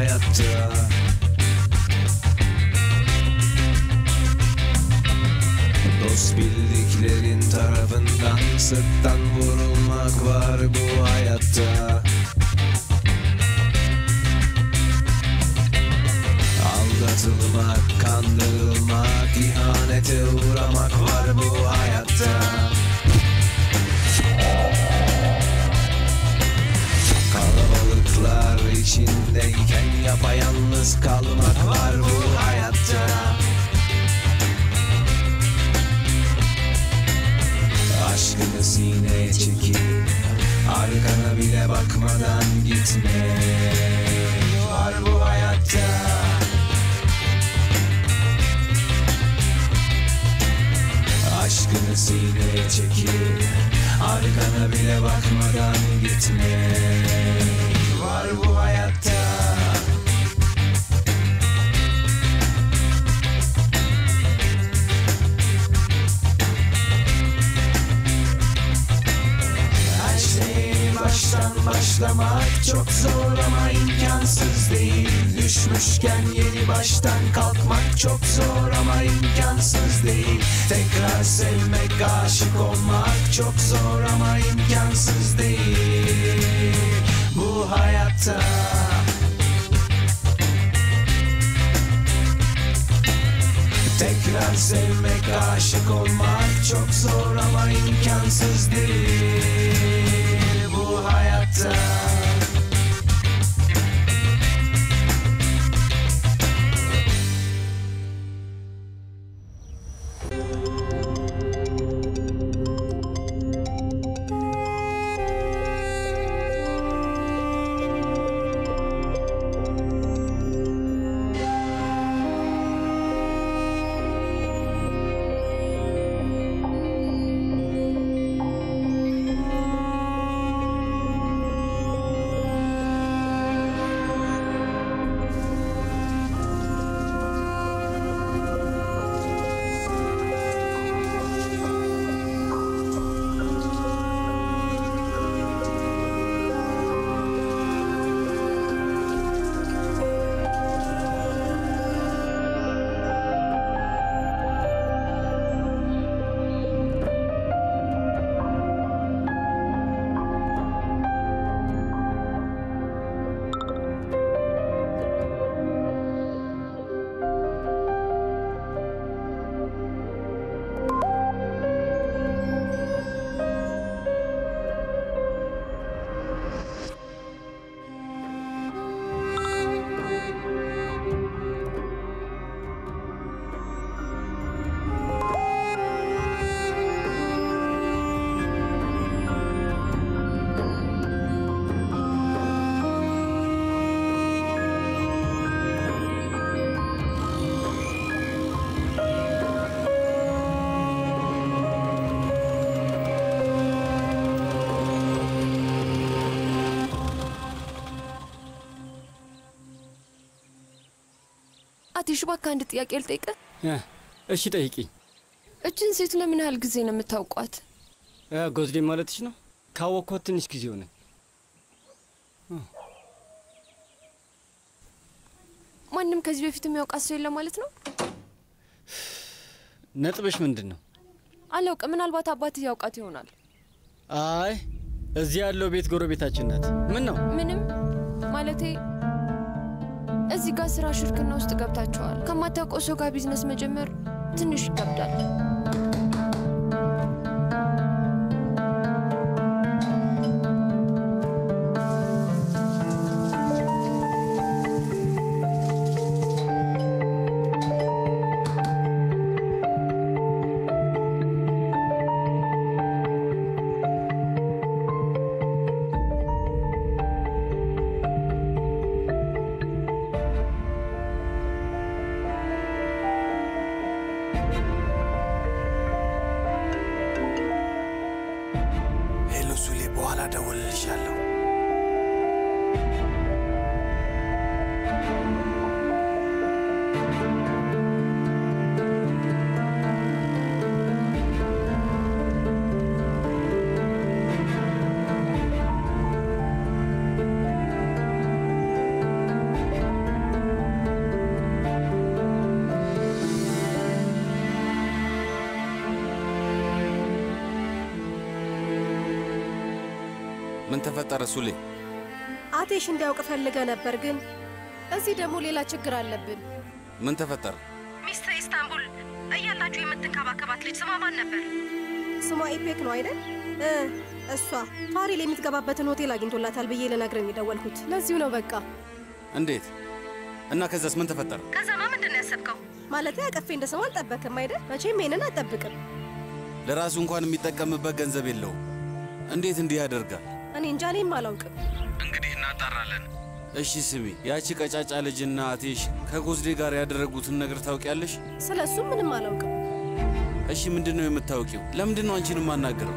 hayatta Dost bildiklerin tarafından sırttan vurulmak var bu hayatta Aldatılmak, kandırılmak, ihanete uğramak var bu hayatta Kalabalıklar içindeyken yapayalnız kalmak var bu hayatta Aşkını sineye çekip Arkana bile bakmadan gitme Var bu hayatta Aşkını sineye çekip Arkana bile bakmadan gitme Var bu hayatta Her şey baştan başlamak çok zor ama imkansız değil Düşmüşken yeni baştan kalkmak çok zor ama imkansız değil Tekrar sevmek, aşık olmak çok zor ama imkansız değil Bu hayatta Tekrar sevmek, aşık olmak çok zor ama imkansız değil bu hayatta. አትሹ እባክህ አንድ ጥያቄ ልጠይቅህ። እ፣ እሺ ጠይቂኝ። እችን ሴት ለምን ያህል ጊዜ ነው የምታውቋት? እ፣ ጎዝዴ ማለትሽ ነው? ካወቅኳት ትንሽ ጊዜ ሆነ። ማንም ከዚህ በፊት የሚያውቃት ሰው የለ ማለት ነው? ነጥብሽ ምንድን ነው? አላውቅም። ምናልባት አባትህ ያውቃት ይሆናል። አይ እዚህ ያለው ቤት ጎረቤታችን ናት። ምን ነው? ምንም ማለቴ እዚህ ጋር ስራ ሽርክና ውስጥ ገብታችኋል። ከማታውቀው ሰው ጋር ቢዝነስ መጀመር ትንሽ ይከብዳል። ተፈጠረ ሱሌ? አቴሽ እንዲያውቅ ፈልገ ነበር፣ ግን እዚህ ደግሞ ሌላ ችግር አለብን። ምን ተፈጠረ? ሚስትር ኢስታንቡል እያላችሁ የምትንከባከባት ልጅ ስሟ ማን ነበር? ስሟ ኢፔክ ነው አይደል? እ እሷ ፋሪል የምትገባበትን ሆቴል አግኝቶላታል ብዬ ልነግረኝ የደወልኩት ለዚሁ ነው። በቃ እንዴት እና ከዛስ ምን ተፈጠረ? ከዛማ ምንድን ነው ያሰብከው? ማለት አቀፌ እንደ ሰው አልጠበክም አይደል? መቼም ይሄንን አልጠብቅም። ለራሱ እንኳን የሚጠቀምበት ገንዘብ የለውም። እንዴት እንዲህ ያደርጋል? እኔ እንጃ፣ እኔም አላውቅም። እንግዲህ እናጣራለን። እሺ ስሚ፣ ያቺ ቀጫጫ ልጅና አቴሽ ከጎዝዴ ጋር ያደረጉትን ነገር ታውቂያለሽ? ስለ እሱ ምንም አላውቅም። እሺ ምንድን ነው የምታውቂው? ለምንድን ነው አንቺን የማናገረው?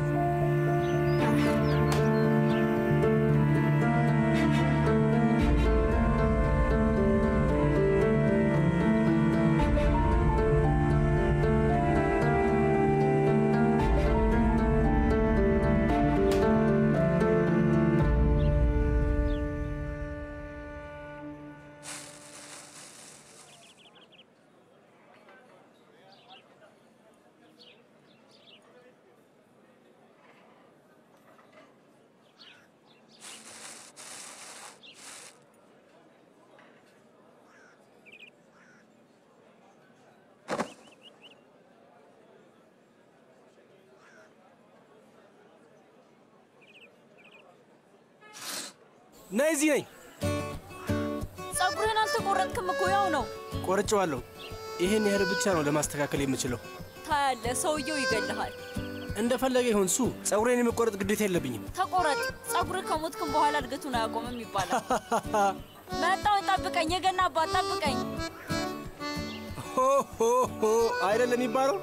ነይ እዚህ ነኝ። ጸጉርህን አልተቆረጥክም እኮ ያው ነው። ቆርጬዋለሁ። ይህን ያህል ብቻ ነው ለማስተካከል የምችለው። ታያለህ፣ ሰውየው ይገልሃል። እንደፈለገ ይሁን ሱ ጸጉሬን የመቆረጥ ግዴታ የለብኝም። ተቆረጥ። ጸጉርህ ከሞትክም በኋላ እድገቱን አያቆምም ይባላል። መጣው፣ ጠብቀኝ። የገና አባት ጠብቀኝ። ሆ ሆ ሆ አይደለም የሚባለው።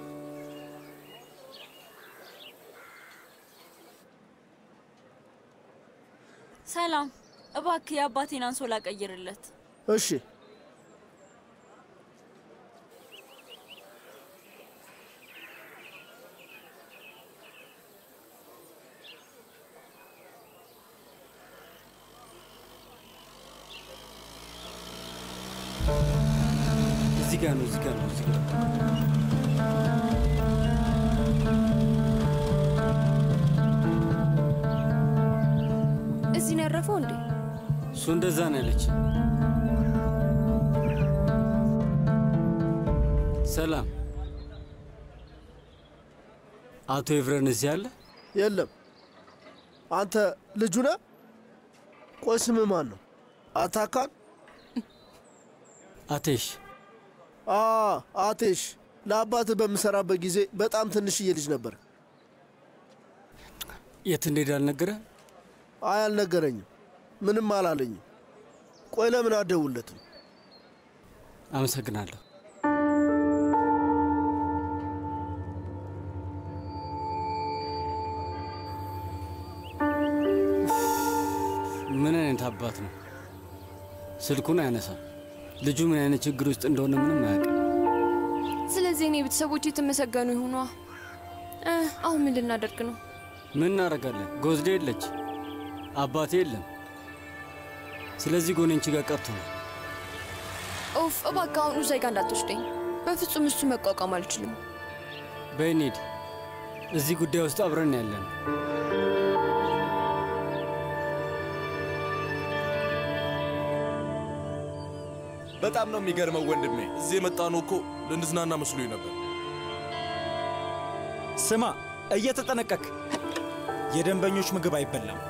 ሰላም፣ እባክህ የአባቴን አንሶላ ቀይርለት። እሺ እዚህ ጋር ነው፣ እዚህ ጋር ነው፣ እዚህ ጋር ነው። እዚህ ነው ያረፈው እንዴ? እሱ እንደዛ ነው ያለች። ሰላም፣ አቶ ኤቭረን እዚህ አለ? የለም። አንተ ልጁ ነህ? ቆይ ስምህ ማን ነው? አታካን? አቴሽ አ አቴሽ፣ ለአባትህ በምሰራበት ጊዜ በጣም ትንሽዬ ልጅ ነበር። የት እንደሄደ አልነገረ? አይ አልነገረኝም፣ ምንም አላለኝም። ቆይ ለምን አትደውልለትም? አመሰግናለሁ። ምን አይነት አባት ነው? ስልኩን አያነሳም። ልጁ ምን አይነት ችግር ውስጥ እንደሆነ ምንም አያውቅም። ስለዚህ እኔ ቤተሰቦች የተመሰገኑ ይሁኗ። እ አሁን ምን ልናደርግ ነው? ምን እናደርጋለን? ጎዝዴ የለች፣ አባቴ የለም። ስለዚህ ጎኔንቺ ጋር ቀርቶ ነው። ኦፍ እባክህ አሁን ኡዛይ ጋር እንዳትወስደኝ። በፍጹም እሱ መቋቋም አልችልም። በይ እንሂድ። እዚህ ጉዳይ ውስጥ አብረን ያለን በጣም ነው የሚገርመው ወንድሜ። እዚህ የመጣነው እኮ ልንዝናና መስሎኝ ነበር። ስማ፣ እየተጠነቀቅ የደንበኞች ምግብ አይበላም።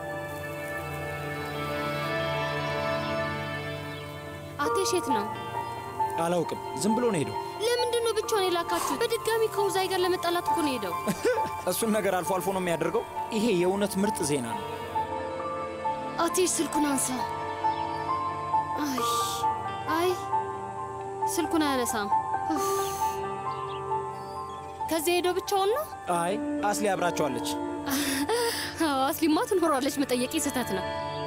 አቴሽ የት ነው? አላውቅም፣ ዝም ብሎ ነው ሄደው። ለምንድን ነው ብቻውን የላካችሁ? በድጋሚ ከውዛይ ጋር ለመጣላት እኮ ነው ሄደው። እሱን ነገር አልፎ አልፎ ነው የሚያደርገው። ይሄ የእውነት ምርጥ ዜና ነው። አቴሽ ስልኩን አንሳ። አይ አይ፣ ስልኩን አያነሳም። ኡፍ። ከዚህ ሄደው ብቻውን ነው? አይ አስሊ አብራቸዋለች። አዎ፣ አስሊማ ትኖራለች። መጠየቄ ስህተት ነው።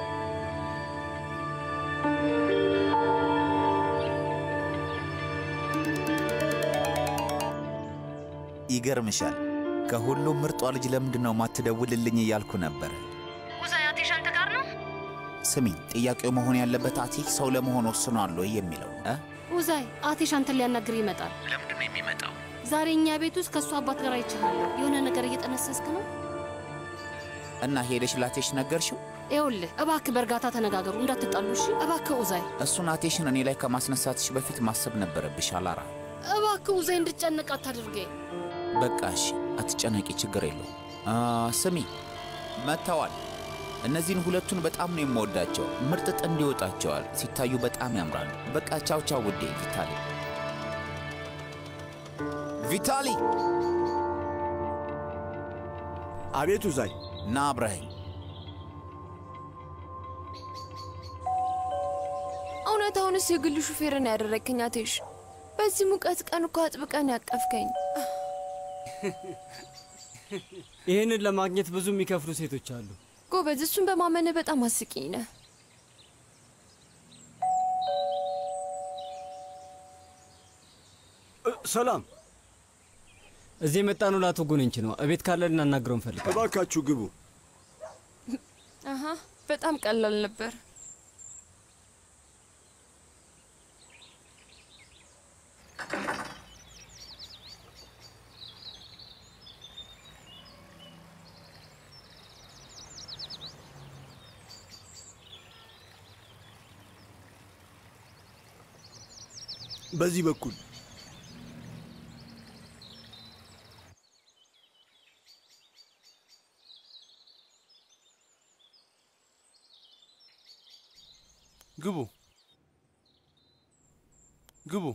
ይገርምሻል፣ ከሁሉም ምርጧ ልጅ ለምንድን ነው ማትደውልልኝ እያልኩ ነበር። ውዛይ አቴሽ አንተ ጋር ነው? ስሚ፣ ጥያቄው መሆን ያለበት አቴክ ሰው ለመሆን ወስኗል ወይ የሚለው እ? ውዛይ አቴሽ አንተን ሊያናግር ይመጣል። ለምንድን ነው የሚመጣው? ዛሬ እኛ ቤት ውስጥ ከእሱ አባት ጋር አይቻለሁ። የሆነ ነገር እየጠነሰስክ ነው? እና ሄደሽ ላቴሽ ነገርሽው? ይኸውልህ እባክህ በእርጋታ ተነጋገሩ፣ እንዳትጣሉ እሺ? እባክህ ኡዛይ፣ እሱን አቴሽን እኔ ላይ ከማስነሳትሽ በፊት ማሰብ ነበረብሽ አላራ። እባክህ ኡዛይ እንድጨነቅ አታድርገኝ። በቃ እሺ፣ አትጨነቂ፣ ችግር የለው። ስሚ መጥተዋል። እነዚህን ሁለቱን በጣም ነው የምወዳቸው። ምርጥ ጥንድ ይወጣቸዋል። ሲታዩ በጣም ያምራሉ። በቃ ቻው ቻው ውዴ። ቪታሊ ቪታሊ! አቤት ኡዛይ። ና አብረኸኝ። እውነታውንስ የግል ሹፌርን ያደረግከኝ አቴሽ። በዚህ ሙቀት ቀን እኮ አጥብቀን ያቀፍከኝ። ይህንን ለማግኘት ብዙ የሚከፍሉ ሴቶች አሉ። ጎበዝ፣ እሱን በማመን በጣም አስቂኝ ነህ። ሰላም፣ እዚህ የመጣነው ለአቶ ጎነንች ነው። እቤት ካለ ልናናግረው እንፈልጋለን። እባካችሁ ግቡ። አሀ፣ በጣም ቀላል ነበር። በዚህ በኩል ግቡ ግቡ።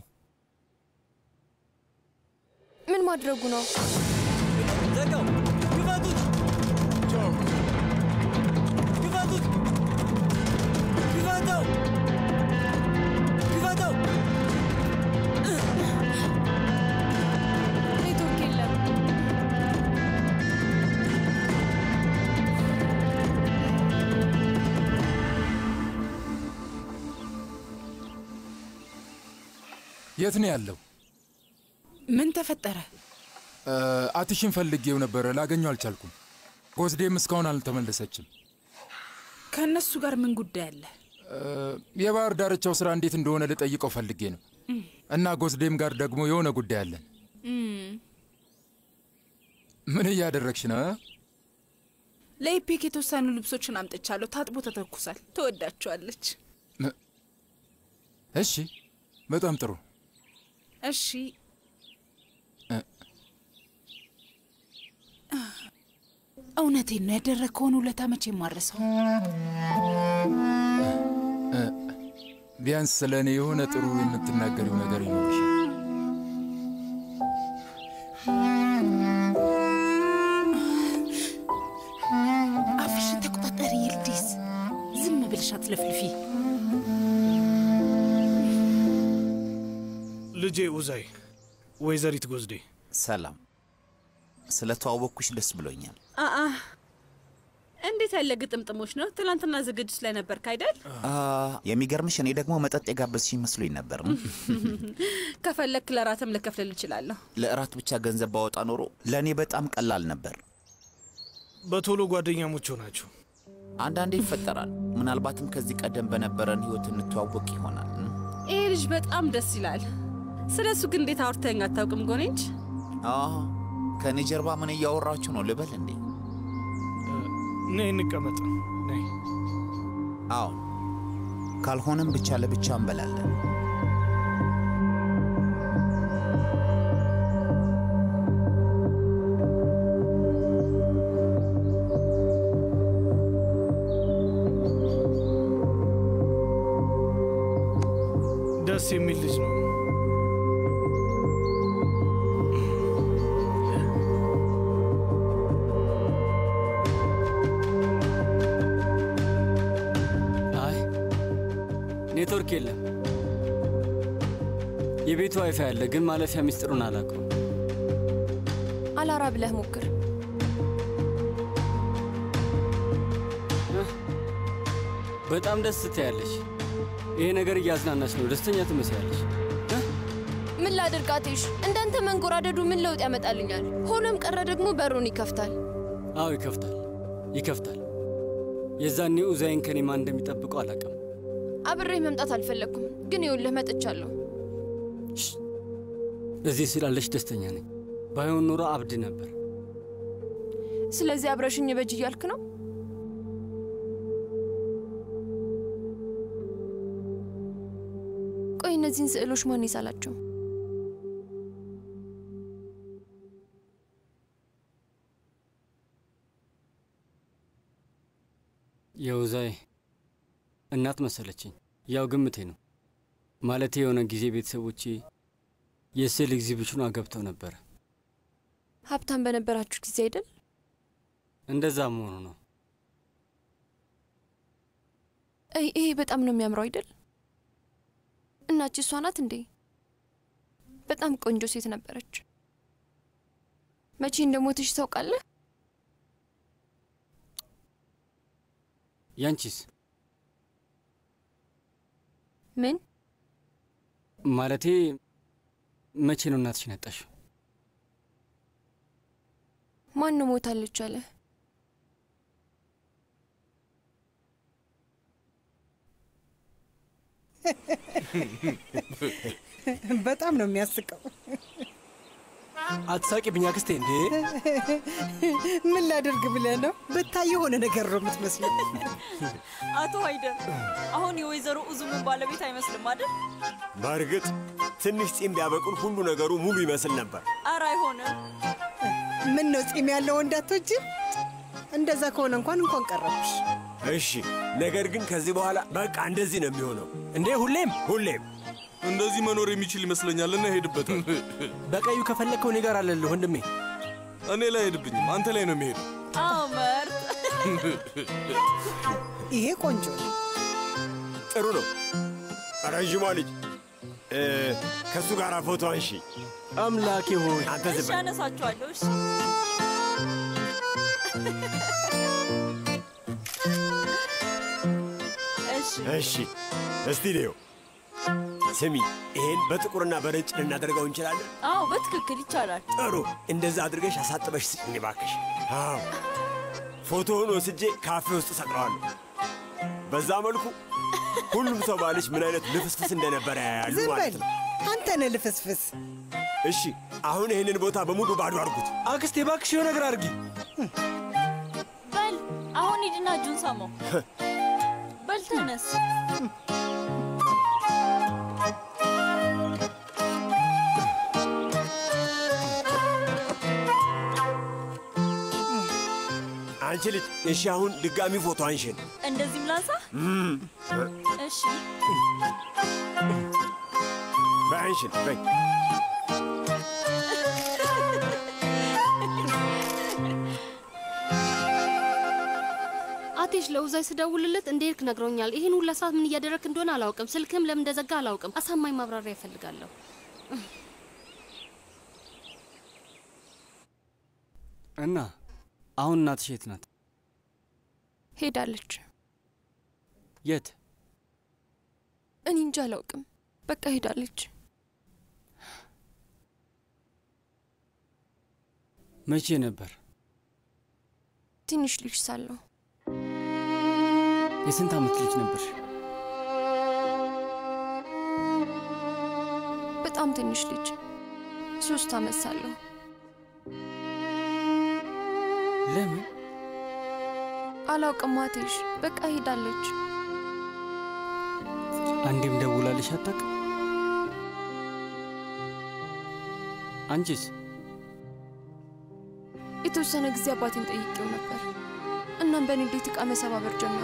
ምን ማድረጉ ነው? ዘጋው! ግፋቱት! ግፋቱት! ግፋተው! ግፋተው! ኔትወርክ የለም። የት ነው ያለው? ምን ተፈጠረ? አትሽን ፈልጌው ነበረ፣ ላገኘው አልቻልኩም። ጎዝዴም እስካሁን አልተመለሰችም። ከእነሱ ጋር ምን ጉዳይ አለ? የባህር ዳርቻው ስራ እንዴት እንደሆነ ልጠይቀው ፈልጌ ነው። እና ጎዝዴም ጋር ደግሞ የሆነ ጉዳይ አለን። ምን እያደረግሽ ነው? ለኢፔክ የተወሰኑ ልብሶችን አምጥቻለሁ። ታጥቦ ተተኩሳል። ትወዳቸዋለች። እሺ፣ በጣም ጥሩ። እሺ እውነቴን ነው። ያደረግከውን ውለታ መቼ ማረሰው። ቢያንስ ስለ እኔ የሆነ ጥሩ የምትናገሪው ነገር ይኖርሻል። አፍሽን ተቆጣጠሪ ይልዲስ። ዝም ብልሽ አትለፍልፊ። ልጄ ኡዛይ፣ ወይዘሪት ጎዝዴ ሰላም። ስለተዋወቅኩሽ ደስ ብሎኛል። አአ እንዴት ያለ ግጥምጥሞች ነው! ትናንትና ዝግጅት ላይ ነበርክ አይደል? የሚገርምሽ እኔ ደግሞ መጠጥ የጋበዝሽ መስሎኝ ነበር። ከፈለክ ለራትም ልከፍልል እችላለሁ። ለእራት ብቻ ገንዘብ ባወጣ ኖሮ ለእኔ በጣም ቀላል ነበር። በቶሎ ጓደኛሞች ሆናችሁ። አንዳንዴ ይፈጠራል። ምናልባትም ከዚህ ቀደም በነበረን ህይወት እንተዋወቅ ይሆናል። ይሄ ልጅ በጣም ደስ ይላል። ስለ እሱ ግን እንዴት አውርተኝ አታውቅም ጎኔንች? ከእኔ ጀርባ ምን እያወራችሁ ነው ልበል እንዴ? ነይ እንቀመጥ። ነይ። አዎ፣ ካልሆነም ብቻ ለብቻ እንበላለን። ደስ የሚል ልጅ ነው። አይ ኔትወርክ የለም። የቤቱ ዋይፋይ አለ፣ ግን ማለፊያ ሚስጥሩን አላውቀው። አላራ ብለህ ሞክር። በጣም ደስ ትያለሽ። ይሄ ነገር እያዝናናች ነው። ደስተኛ ትመስያለሽ። ምን ላድርግ አቴሽ? እንዳንተ መንጎራደዱ ምን ለውጥ ያመጣልኛል? ሆኖም ቀረ ደግሞ በሩን ይከፍታል። አዎ ይከፍታል፣ ይከፍታል። የዛኔ ኡዛይን ከኔ ማን እንደሚጠብቀው አላውቅም። አብሬህ መምጣት አልፈለግኩም፣ ግን ይኸውልህ መጥቻለሁ። እዚህ ስላለሽ ደስተኛ ነኝ። ባይሆን ኖሮ አብድ ነበር። ስለዚህ አብረሽኝ በጅ እያልክ ነው? ቆይ እነዚህን ስዕሎች ማን ይሳላቸው? የውዛይ እናት መሰለችኝ። ያው ግምቴ ነው። ማለቴ የሆነ ጊዜ ቤተሰቦቼ የስዕል ኤግዚቢሽኑ ገብተው ነበረ። ሀብታም በነበራችሁ ጊዜ አይደል? እንደዛ መሆኑ ነው። አይ ይሄ በጣም ነው የሚያምረው አይደል? እናች እሷ ናት እንዴ? በጣም ቆንጆ ሴት ነበረች። መቼ እንደሞተች ታውቃለህ? ያንቺስ? ምን ማለቴ መቼ ነው እናትሽን ያጣሽው? ማን ነው ሞታለች አለ? በጣም ነው የሚያስቀው። አትሳቂብኝ አክስቴ። እንዴ ምን ላደርግ ብለህ ነው? ብታይ የሆነ ነገር ነው የምትመስለው። አቶ ሀይደር አሁን የወይዘሮ እዙምን ባለቤት አይመስልም አይደል? በእርግጥ ትንሽ ጺም ቢያበቅል ሁሉ ነገሩ ሙሉ ይመስል ነበር። ኧረ አይሆንም። ምን ነው ጺም ያለው ወንድ አትወጂም? እንደዛ ከሆነ እንኳን እንኳን ቀረብሽ። እሺ፣ ነገር ግን ከዚህ በኋላ በቃ እንደዚህ ነው የሚሆነው። እንዴ ሁሌም ሁሌም እንደዚህ መኖር የሚችል ይመስለኛል እና ሄድበታል። በቀዩ ከፈለግከው እኔ ጋር አለልህ ወንድሜ። እኔ ላይ ሄድብኝም፣ አንተ ላይ ነው የሚሄደው። አዎ መርጥ። ይሄ ቆንጆ ነው። ጥሩ ነው። ረዥሟ ልጅ እ፣ ከእሱ ጋር ፎቶ አንሺ። አምላኬ ሆይ አንተ እሺ ዝም በል። አነሳችኋለሁ። እሺ እሺ እሺ፣ እስቲ ልየው። ስሚ፣ ይሄን በጥቁርና በነጭ ልናደርገው እንችላለን። አዎ በትክክል ይቻላል። ጥሩ፣ እንደዛ አድርገሽ አሳጥበሽ ስጭኝ እባክሽ። አዎ፣ ፎቶውን ወስጄ ካፌ ውስጥ ሰቅለዋለሁ። በዛ መልኩ ሁሉም ሰው ባልሽ ምን አይነት ልፍስፍስ እንደነበረ ያያሉ ዝም ማለት በል ነው። አንተ ነህ ልፍስፍስ። እሺ፣ አሁን ይህንን ቦታ በሙሉ ባዶ አድርጉት። አክስቴ እባክሽ የሆነ ነገር አድርጊ። በል አሁን ሂድና እጁን ሳመው። በል ተነስ። አንቺ ልጅ፣ እሺ፣ አሁን ድጋሚ ፎቶ አንሽን። እንደዚህም ላንሳ። እም፣ እሺ በይ አንሽን፣ በይ። አቴሽ ለውዛይ ስደውልለት እንደሄድክ ነግሮኛል። ይህን ሁላ ሰዓት ምን እያደረግክ እንደሆነ አላውቅም። ስልክም ለምን እንደዘጋ አላውቅም። አሳማኝ ማብራሪያ ይፈልጋለሁ። እና አሁን እናትሽ የት ናት? ሄዳለች። የት? እኔ እንጂ አላውቅም። በቃ ሄዳለች። መቼ ነበር? ትንሽ ልጅ ሳለሁ የስንት ዓመት ልጅ ነበርሽ? በጣም ትንሽ ልጅ ሶስት ዓመት ሳለሁ ለምን? አላውቅም። አቴሽ በቃ ሄዳለች። አንዴም ደውላልሽ አታውቅም? አንቺስ? የተወሰነ ጊዜ አባቴን ጠይቄው ነበር። እናም በንዴት ዕቃ መሰባበር ጀመረ።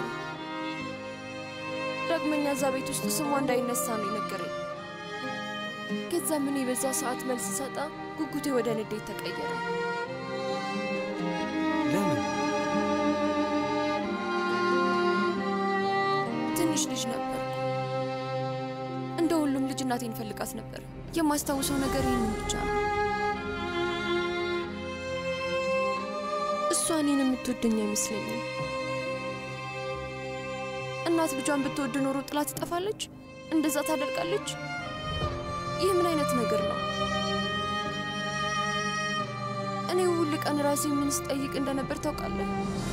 ዳግመኛ እዛ ቤት ውስጥ ስሟ እንዳይነሳ ነው የነገረኝ። ከዛ ምን በዛ ሰዓት መልስ ሰጣ፣ ጉጉቴ ወደ ንዴት ተቀየረ። ለምን? ትንሽ ልጅ ነበር። እንደ ሁሉም ልጅ እናቴን ፈልጋት ነበር። የማስታውሰው ነገር ይህንን ብቻ ነው። እሷ እኔን የምትወደኝ አይመስለኝም። እናት ልጇን ብትወድ ኖሮ ጥላ ትጠፋለች? እንደዛ ታደርጋለች? ይህ ምን አይነት ነገር ነው? እኔ ሁል ቀን ራሴ ምን ስጠይቅ እንደነበር ታውቃለህ?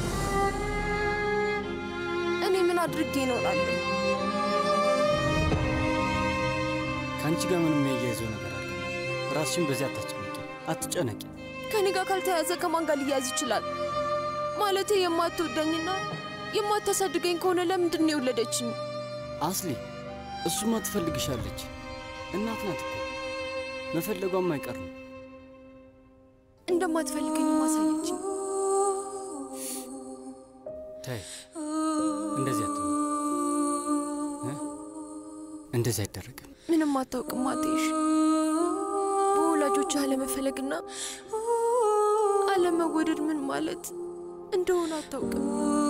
እኔ ምን አድርጌ ነው እላለሁ። ከአንቺ ጋር ምንም የሚያያይዘው ነገር አለ? ራስሽን በዚህ አታስጨንቂ፣ አትጨነቂ። ከኔ ጋር ካልተያዘ ከማን ጋር ሊያዝ ይችላል? ማለቴ የማትወደኝና የማታሳድገኝ ከሆነ ለምንድን ነው የወለደችኝ? አስሊ፣ እሱማ ትፈልግሻለች። እናት ናት እኮ መፈለጓም አይቀር ነው። እንደማትፈልገኝ ማሳየችኝ። ታይ እንደዚህ አትሆን፣ እንደዚህ አይደረግም። ምንም አታውቅም አትይሽ። በወላጆች አለመፈለግና አለመወደድ ምን ማለት እንደሆነ አታውቅም።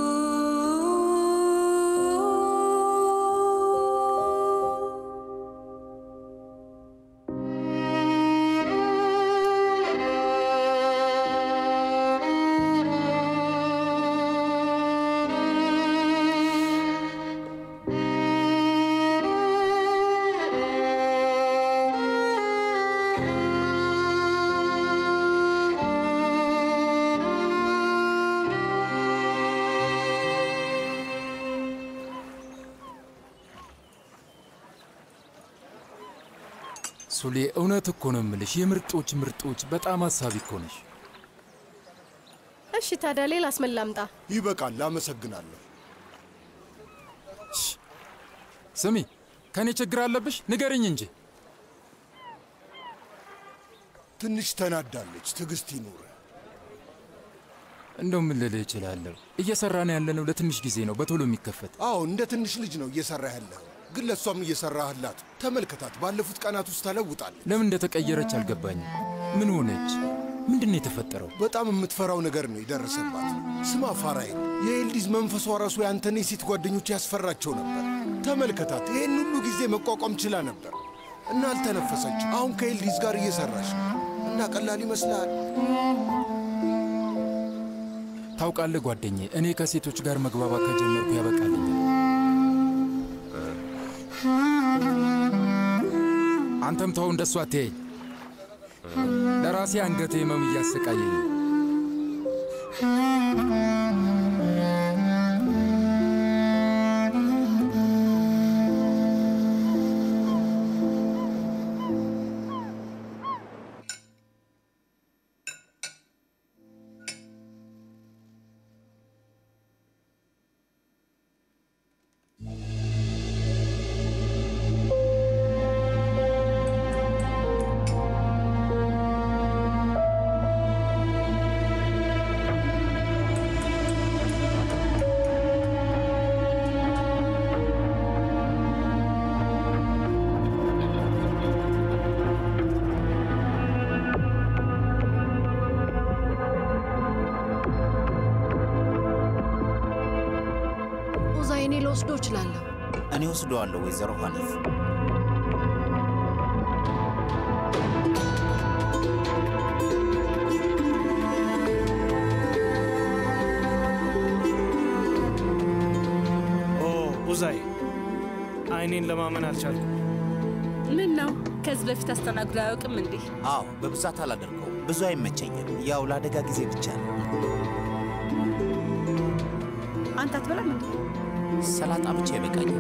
ሱሌ እውነት እኮ ነው የምልሽ፣ የምርጦች ምርጦች በጣም አሳቢ እኮ ነሽ። እሺ ታዲያ ሌላስ ምን ላምጣ? ይበቃል። አመሰግናለሁ። ስሚ፣ ከእኔ ችግር አለብሽ? ንገርኝ እንጂ። ትንሽ ተናዳለች። ትዕግስት ይኑር። እንደው ምን ልልህ እችላለሁ? እየሰራን ያለነው ለትንሽ ጊዜ ነው፣ በቶሎ የሚከፈት አዎ፣ እንደ ትንሽ ልጅ ነው እየሰራ ያለህ፣ ግን ለእሷም እየሰራህላት። ተመልከታት፣ ባለፉት ቀናት ውስጥ ተለውጣለች። ለምን እንደተቀየረች አልገባኝም። ምን ሆነች? ምንድን ነው የተፈጠረው? በጣም የምትፈራው ነገር ነው የደረሰባት። ስማ ፋራይል፣ የኤልዲዝ መንፈሷ ራሱ ያንተን የሴት ጓደኞች ያስፈራቸው ነበር። ተመልከታት፣ ይህን ሁሉ ጊዜ መቋቋም ችላ ነበር እና አልተነፈሰችም። አሁን ከኤልዲዝ ጋር እየሰራች ነው እና ቀላል ይመስልሃል? ታውቃለህ ጓደኛዬ፣ እኔ ከሴቶች ጋር መግባባት ከጀመርኩ ያበቃልኛል። አንተም ተው እንደሷ አትየኝ። ለራሴ አንገቴ ህመም እያሰቃየኝ ነው። ኡዛይ፣ እኔ ልወስዶ እችላለሁ። እኔ ወስደዋለሁ ወይዘሮ ሀኒፍ። ኦ ኡዛይ፣ አይኔን ለማመን አልቻልኩም። ምን ነው ከዚህ በፊት አስተናግዶ አያውቅም እንዴ? አዎ፣ በብዛት አላደርገውም። ብዙ አይመቸኝም። ያው ለአደጋ ጊዜ ብቻ ነው። አንተ አትበላም እንዴ? ሰላጣ ብቻ ይበቃኛል።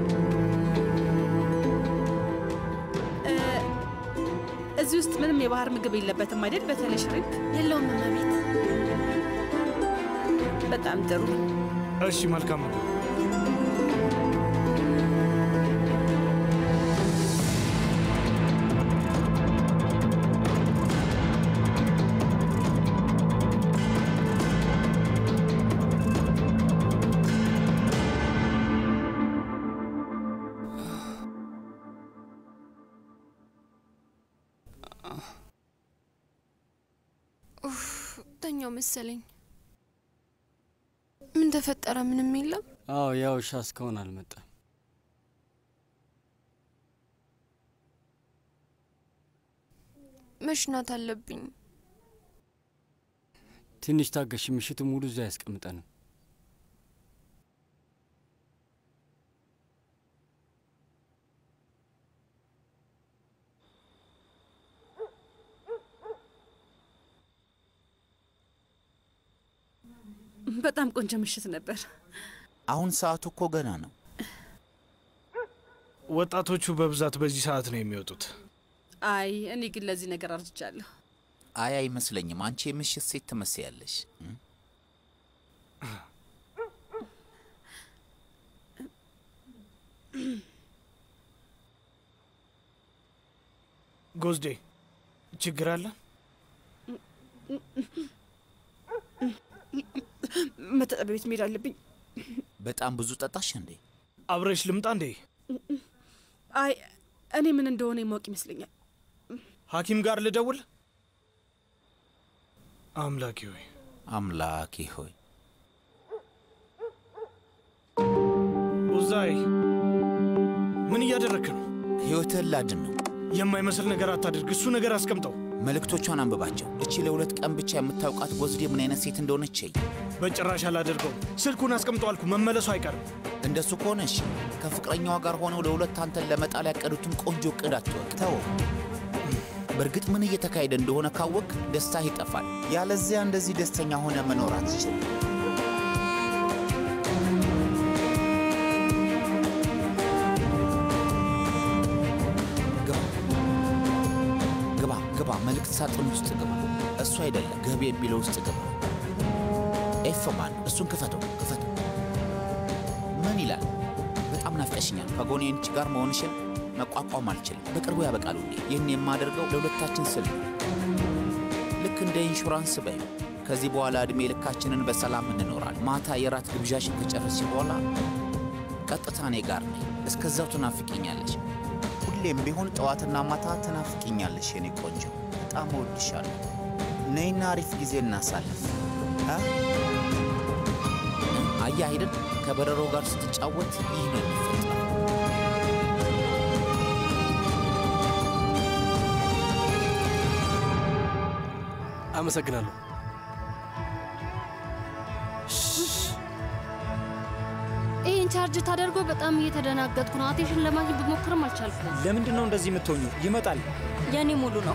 እ፣ እዚህ ውስጥ ምንም የባህር ምግብ የለበትም አይደል? በተለይ ሽሪምፕ የለውም እመቤት። በጣም ጥሩ። እሺ፣ መልካም ነው። ኡፍ፣ ተኛው መሰለኝ። ምን ተፈጠረ? ምንም የለም። አዎ ያ ውሻ እስካሁን አልመጣም። መሽናት አለብኝ። ትንሽ ታገሽ፣ ምሽቱ ሙሉ እዛ ያስቀምጠንም። በጣም ቆንጆ ምሽት ነበር። አሁን ሰዓቱ እኮ ገና ነው። ወጣቶቹ በብዛት በዚህ ሰዓት ነው የሚወጡት። አይ እኔ ግን ለዚህ ነገር አርጅቻለሁ። አይ አይመስለኝም። አንቺ የምሽት ሴት ትመስያለሽ። እም? ጎዝዴ ችግር አለ? መታጠቢያ ቤት መሄድ አለብኝ። በጣም ብዙ ጠጣሽ እንዴ? አብረሽ ልምጣ እንዴ? አይ እኔ ምን እንደሆነ የማወቅ ይመስለኛል። ሐኪም ጋር ልደውል? አምላኬ ሆይ አምላኬ ሆይ ኡዛይ ምን እያደረክ ነው? ሕይወትህን ላድን ነው። የማይመስል ነገር አታድርግ። እሱ ነገር አስቀምጠው። መልእክቶቿን አንብባቸው። እቺ ለሁለት ቀን ብቻ የምታውቃት ጎዝዴ ምን አይነት ሴት እንደሆነች እይ። በጭራሽ አላደርገውም። ስልኩን አስቀምጠው አልኩ። መመለሱ አይቀርም። እንደሱ ከሆነ እሺ፣ ከፍቅረኛዋ ጋር ሆነው ለሁለት አንተን ለመጣል ያቀዱትን ቆንጆ እቅድ አትወቅ፣ ተወው። በእርግጥ ምን እየተካሄደ እንደሆነ ካወቅ ደስታህ ይጠፋል። ያለዚያ እንደዚህ ደስተኛ ሆነ መኖር አትችል። ግባ ግባ ግባ፣ መልእክት ሳጥን ውስጥ ግባ። እሱ አይደለም ገቢ የሚለው ውስጥ ግባ። ኤፍ ማን? እሱን ክፈተው ክፈተው። ምን ይላል? በጣም ናፍቀሽኛል። ከጎኔ አንቺ ጋር መሆንሽን መቋቋም አልችልም። በቅርቡ ያበቃል ውዴ። ይህን የማደርገው ለሁለታችን ስል ነው። ልክ እንደ ኢንሹራንስ በይ። ከዚህ በኋላ ዕድሜ ልካችንን በሰላም እንኖራል። ማታ የራት ግብዣሽን ከጨረስሽ በኋላ ቀጥታ እኔ ጋር ነኝ። እስከዛው ትናፍቂኛለሽ። ሁሌም ቢሆን ጠዋትና ማታ ትናፍቂኛለሽ የኔ ቆንጆ። በጣም እወድሻለሁ። ነይና አሪፍ ጊዜ እናሳልፍ። አ? አየህ አይደል ከበረሮ ጋር ስትጫወት ይህ ነው የሚፈጠረው። አመሰግናለሁ። ይህን ቻርጅ ታደርጎ በጣም እየተደናገጥኩ ነው። አቴሽን ለማግኘት ብሞክርም አልቻልኩም። ለምንድን ነው እንደዚህ የምትሆኙ? ይመጣል። የኔ ሙሉ ነው።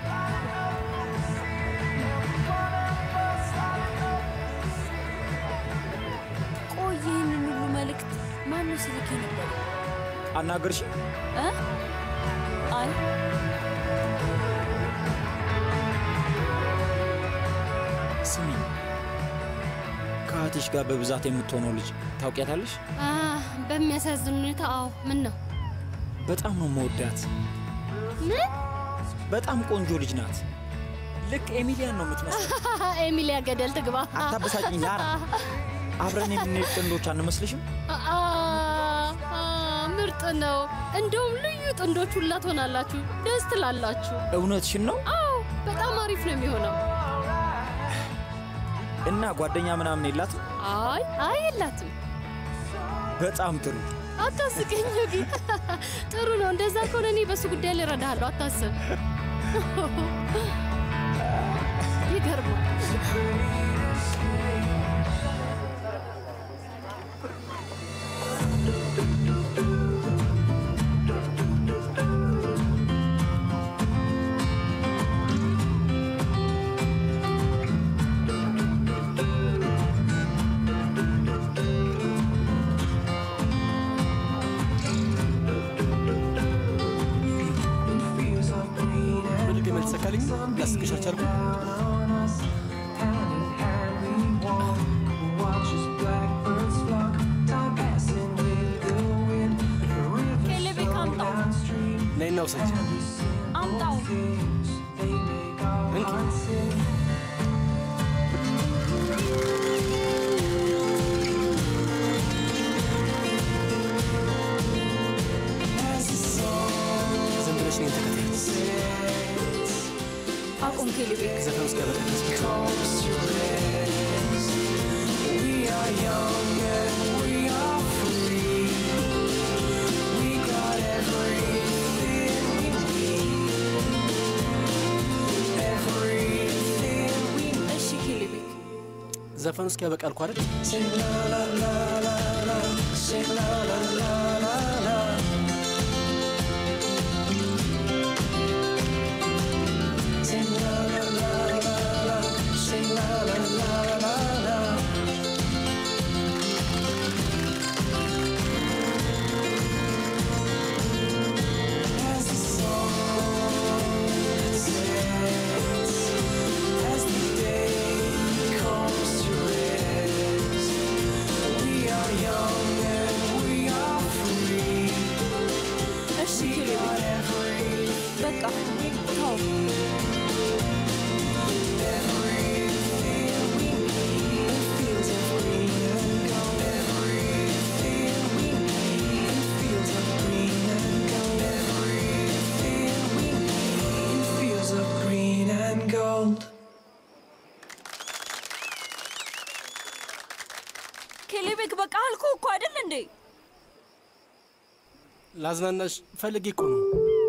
ቆይ ይህንን ሁሉ መልእክት ማነው ሲልክ ነበር? አናገርሽ? እ? አይ ስሚ፣ ከአያትሽ ጋር በብዛት የምትሆነው ልጅ ታውቂያታለሽ? አ፣ በሚያሳዝን ሁኔታ አዎ። ምን ነው በጣም ነው መወዳት። ምን? በጣም ቆንጆ ልጅ ናት። ልክ ኤሚሊያን ነው የምትመስለው። ኤሚሊያ ገደል ትግባ። አታበሳጭኝ ላራ። አብረን የምንሄድ ጥንዶች አንመስልሽም? አ፣ አ፣ ምርጥ ነው። እንደውም ልዩ ጥንዶች ሁላ ትሆናላችሁ። ደስ ትላላችሁ። እውነትሽን ነው? አዎ፣ በጣም አሪፍ ነው የሚሆነው። እና ጓደኛ ምናምን የላትም? አይ አይ፣ የላትም። በጣም ጥሩ። አታስቀኝ ዮጊ። ጥሩ ነው። እንደዛ ከሆነ እኔ በሱ ጉዳይ ላይ እረዳሃለሁ። አታስብ። ይገርማል። በድጋሚ አልተሳካልኝ። ላስቅሽ አልቻልኩም። ኬሌቤክ አምጣው፣ ነይና ውሰጅ። አምጣው። እንኪ ዝም ብለሽ እኔን ተከተይ። አቁም ኬሌቤክ። ዘፈን ውስጥ ያበቃ ድረስ ብቻ እሺ ኬሌቤክ። ዘፈን ውስጥ ያበቃ አልኩ አይደል? እሺ ኬሌቤክ። በቃ ተው። Fields of green and gold. ኬሌቤክ በቃ አልኩ እኮ አይደል እንዴ? ላዝናናሽ ፈልጌ እኮ ነው።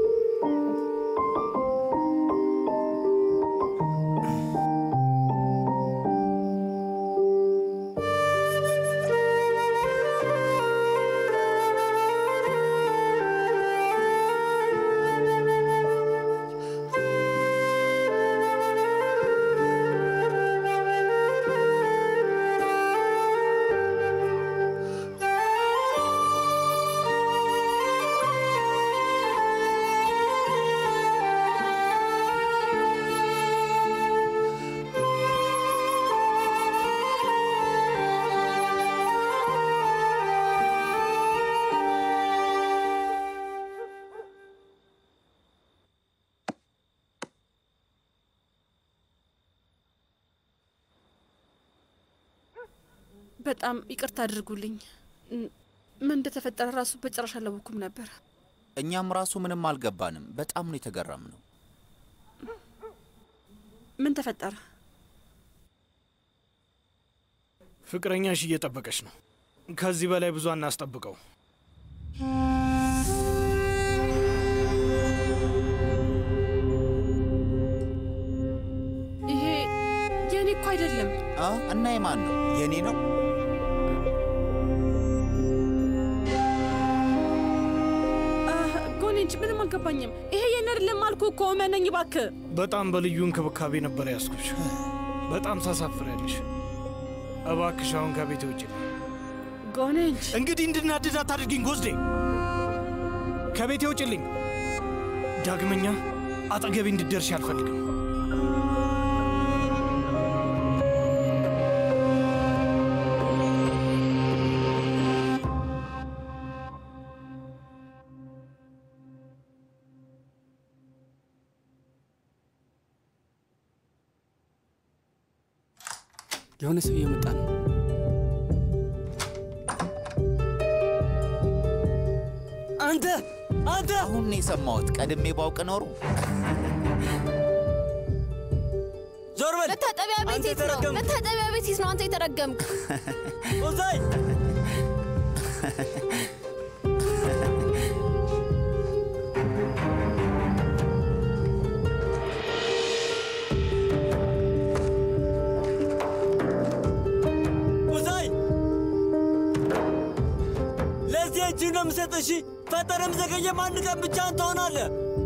በጣም ይቅርታ አድርጉልኝ። ም- ምን እንደተፈጠረ ራሱ በጭራሽ አላወኩም ነበር። እኛም ራሱ ምንም አልገባንም። በጣም ነው የተገረምነው። ምን ተፈጠረ? ፍቅረኛሽ እየጠበቀች ነው። ከዚህ በላይ ብዙ አናስጠብቀው። ይሄ የእኔ እኮ አይደለም። አ? እና የማን ነው? የእኔ ነው። አህ፣ ጎኔ እንጂ ምንም አልገባኝም። ይሄ የእኔ አይደለም አልኩ እኮ እመነኝ እባክህ። በጣም በልዩ እንክብካቤ ነበር ያስኩሽ። በጣም ታሳፍሪያለሽ። እባክሽ አሁን ከቤት ውጭ። ጎኔ እንጂ እንግዲህ እንድናድድ አታድርጊኝ ጎዝዴ። ከቤቴ ውጭልኝ። ዳግመኛ አጠገቤ እንድደርሽ አልፈልግም። የሆነ ሰው እየመጣ ነው። አንተ አንተ! አሁን ነው የሰማሁት። ቀድሜ ባውቅ ኖሮ ዞር በል! መታጠቢያ ቤት የት ነው? መታጠቢያ ቤት የት ነው? አንተ የተረገምክ ኦዛይ ኡዛይ ለዚህ እጅ ነው የምሰጥ። እሺ ፈጠረም ዘገየም አንድ ቀን ብቻህን ትሆናለህ።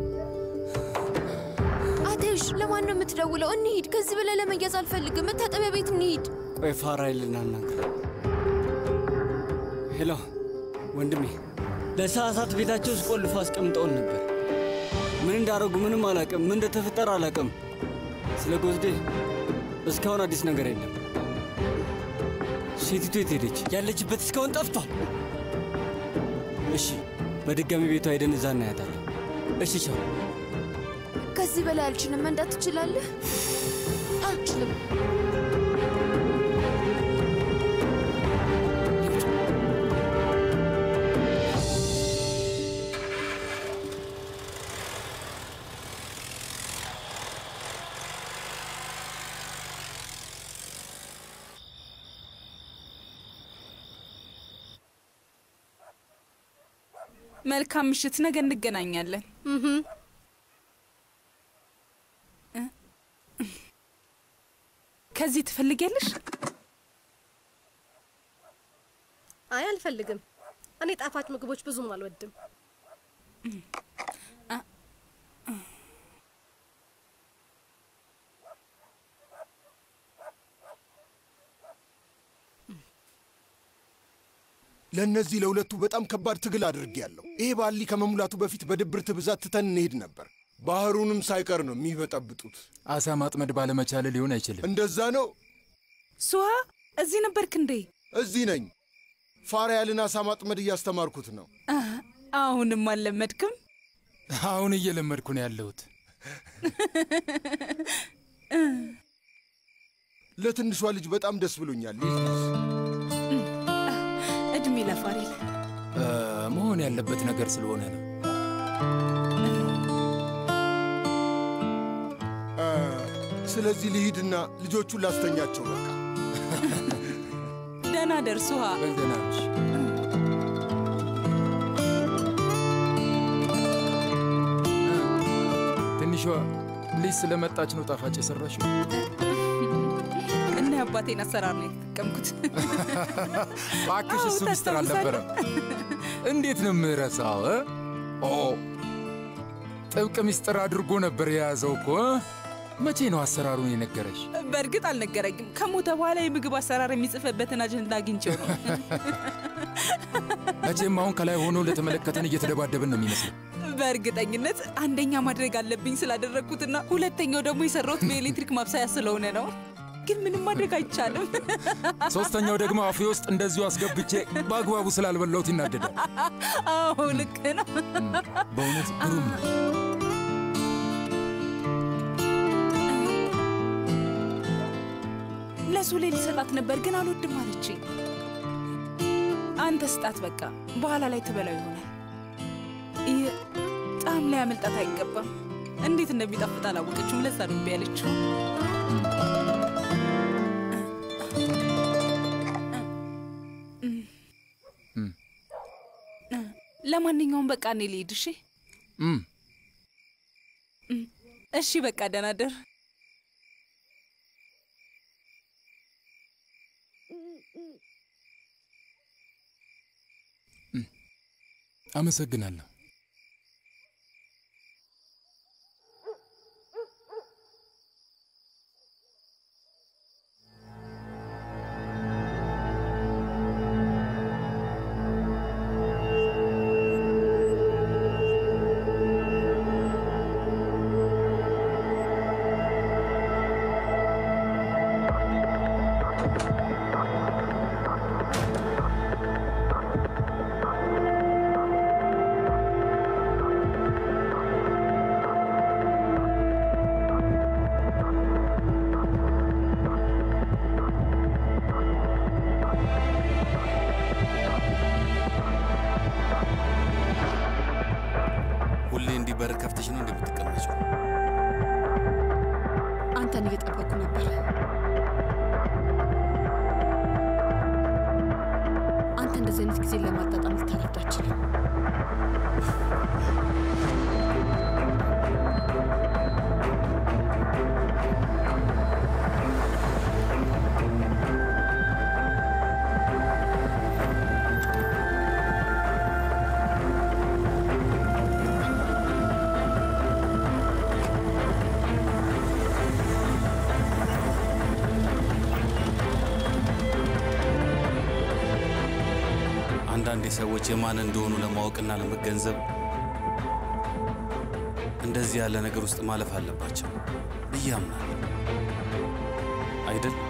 አቴሽ፣ ለማን ነው የምትደውለው? እንሂድ። ከዚህ በላይ ለመያዝ አልፈልግም። መታጠቢያ ቤት እንሂድ። ቆይ ፋራይል እናናግር። ሄሎ ወንድሜ፣ ለሰዓታት ቤታቸው ውስጥ ቆልፎ አስቀምጠውን ነበር። ምን እንዳደረጉ ምንም አላውቅም። ምን እንደተፈጠረ አላውቅም። ስለ ጎዝዴ እስካሁን አዲስ ነገር የለም። ሴቲቱ የት ሄደች? ያለችበት እስካሁን ጠፍቷል። እሺ፣ በድጋሚ ቤቷ ሄደን እዛ እናያታለን። እሺ፣ ቻው። ከዚህ በላይ አልችልም። መንዳት ትችላለህ? አልችልም። መልካም ምሽት፣ ነገ እንገናኛለን። ከዚህ ትፈልጊያለሽ? አይ አልፈልግም። እኔ ጣፋጭ ምግቦች ብዙም አልወድም። ለእነዚህ ለሁለቱ በጣም ከባድ ትግል አድርጌያለሁ። ይሄ ባሊ ከመሙላቱ በፊት በድብርት ብዛት ትተን እንሄድ ነበር። ባህሩንም ሳይቀር ነው የሚበጠብጡት። አሳ ማጥመድ ባለመቻል ሊሆን አይችልም። እንደዛ ነው። ሱሃ እዚህ ነበርክ እንዴ? እዚህ ነኝ። ፋሪያልን አሳ ማጥመድ እያስተማርኩት ነው። አህ፣ አሁንም አልለመድክም? አሁን እየለመድኩ ነው ያለሁት። ለትንሿ ልጅ በጣም ደስ ብሎኛል። እድሜ ለፋሪል። እ፣ መሆን ያለበት ነገር ስለሆነ ነው። አ፣ ስለዚህ ልሂድና ልጆቹን ላስተኛቸው በቃ። ደህና ደርሱ። ውሃ ትንሿ ልጅ ስለመጣች ነው ጣፋጭ የሰራሽው። እና የአባቴን አሰራር ነው የተጠቀምኩት። እባክሽ እሱ አዎ፣ ሚስጥር አልነበረም። እንዴት ነው የምረሳው? እ? ኦ ጥብቅ ሚስጥር አድርጎ ነበር የያዘው እኮ እ? መቼ ነው አሰራሩን የነገረሽ? በእርግጥ አልነገረኝም። ከሞተ በኋላ የምግብ አሰራር የሚጽፍበትን አጀንዳ አግኝቼው ነው። መቼም አሁን ከላይ ሆኖ ለተመለከተን እየተደባደብን ነው የሚመስለው። በእርግጠኝነት አንደኛ ማድረግ አለብኝ ስላደረግኩትና ሁለተኛው ደግሞ የሰራሁት በኤሌክትሪክ ማብሰያ ስለሆነ ነው። ግን ምንም ማድረግ አይቻልም። ሶስተኛው ደግሞ አፌ ውስጥ እንደዚሁ አስገብቼ በአግባቡ ስላልበላሁት ይናደዳል። አዎ ልክ ነው። በእውነት ግሩም ነው። ለሱሌ ሊሰጣት ነበር ግን አልወድም አለችኝ። አንተ ስጣት በቃ፣ በኋላ ላይ ትበላው ይሆናል። ይህ ጣዕም ላይ ያመልጣት አይገባም። እንዴት እንደሚጣፍጥ አላወቀችውም። ለዛ ነው እምቢ ያለችው። ለማንኛውም በቃ እኔ ልሂድ። እሺ እም፣ እሺ፣ በቃ ደህና ደር። አመሰግናለሁ። ሁሌ እንዲህ በር ከፍተሽ ነው እንደምትቀመጪው? አንተን እየጠበኩ ነበር። አንተ እንደዚህ አይነት ጊዜ ለማጣጣም ልታረፍድ አትችልም። አንዳንዴ ሰዎች የማን እንደሆኑ ለማወቅና ለመገንዘብ እንደዚህ ያለ ነገር ውስጥ ማለፍ አለባቸው ብዬ አምናለሁ። አይደል?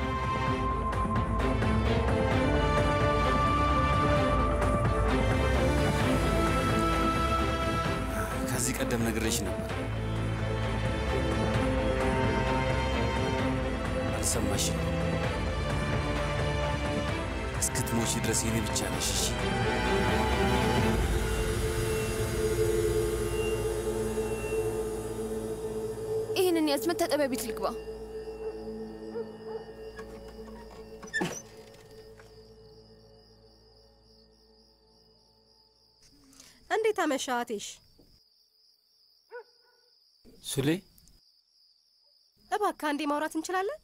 ከዚህ ቀደም ነግሬሽ ነበር። አልሰማሽም። እስክትሞቺ ድረስ የኔ ብቻ ነሽ። እሺ? ይህንን ያዝ፣ መታጠቢያ ቤት ልግባ። እንዴት አመሻ አቴሽ? ሱሌ እባክህ አንዴ ማውራት እንችላለን?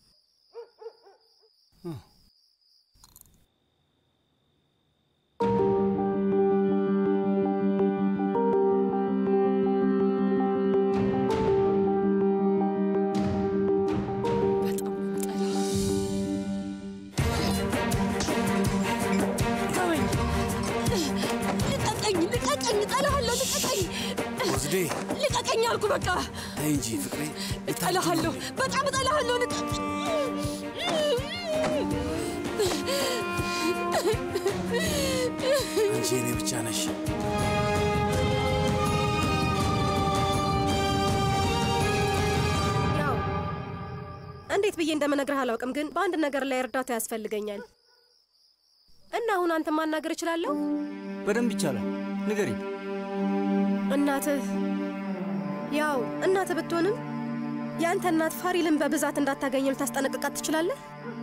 ልቀቀኝ! ልቀቀኝ! እጠላሃለሁ! ልቀቀኝ! ወዝዴ ልቀቀኝ አልኩ! በቃ ተይ እንጂ ፍቅሬ። እጠላሃለሁ! በጣም እጠላሃለሁ! ልቀቀኝ! አንቺ የኔ ብቻ ነሽ። እንዴት ብዬ እንደምነግርህ አላውቅም፣ ግን በአንድ ነገር ላይ እርዳታ ያስፈልገኛል እና አሁን አንተ ማናገር እችላለሁ? በደንብ ይቻላል። ንገሪኝ። እናትህ ያው እናትህ ብትሆንም የአንተ እናት ፋሪልን በብዛት እንዳታገኘው ልታስጠነቅቃት ትችላለህ?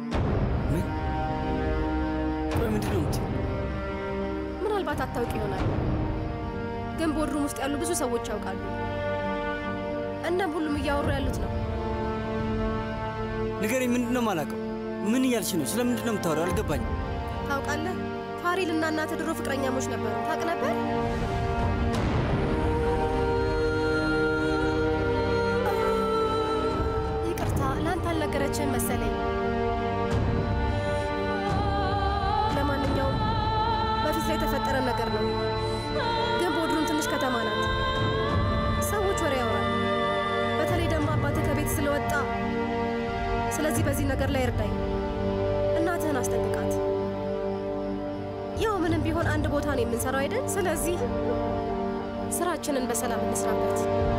ቆይ ምንድን ነው የምትይው? ምናልባት አታውቅ ይሆናል፣ ግን ቦድሩም ውስጥ ያሉ ብዙ ሰዎች ያውቃሉ። እናም ሁሉም እያወሩ ያሉት ነው። ንገሪኝ። ምንድን ነው የማላውቀው? ምን እያልሽ ነው? ስለምንድን ነው የምታወሪው? አልገባኝም። ታውቃለህ፣ ፋሪል እና እናትህ ድሮ ፍቅረኛሞች ነበሩ። ታውቅ ነበር? ይቅርታ፣ ለአንተ አልነገረችህም መሰለኝ። ለማንኛውም በፊት ላይ የተፈጠረ ነገር ነው። ግን ቦድሩም ትንሽ ከተማ ናት። ሰዎች ወሬ ያወራል። በተለይ ደግሞ አባትህ ከቤት ስለወጣ፣ ስለዚህ በዚህ ነገር ላይ እርዳኝ። እናትህን አስጠንቅቃት። ያው ምንም ቢሆን አንድ ቦታ ነው የምንሰራው አይደል? ስለዚህ ስራችንን በሰላም እንስራበት።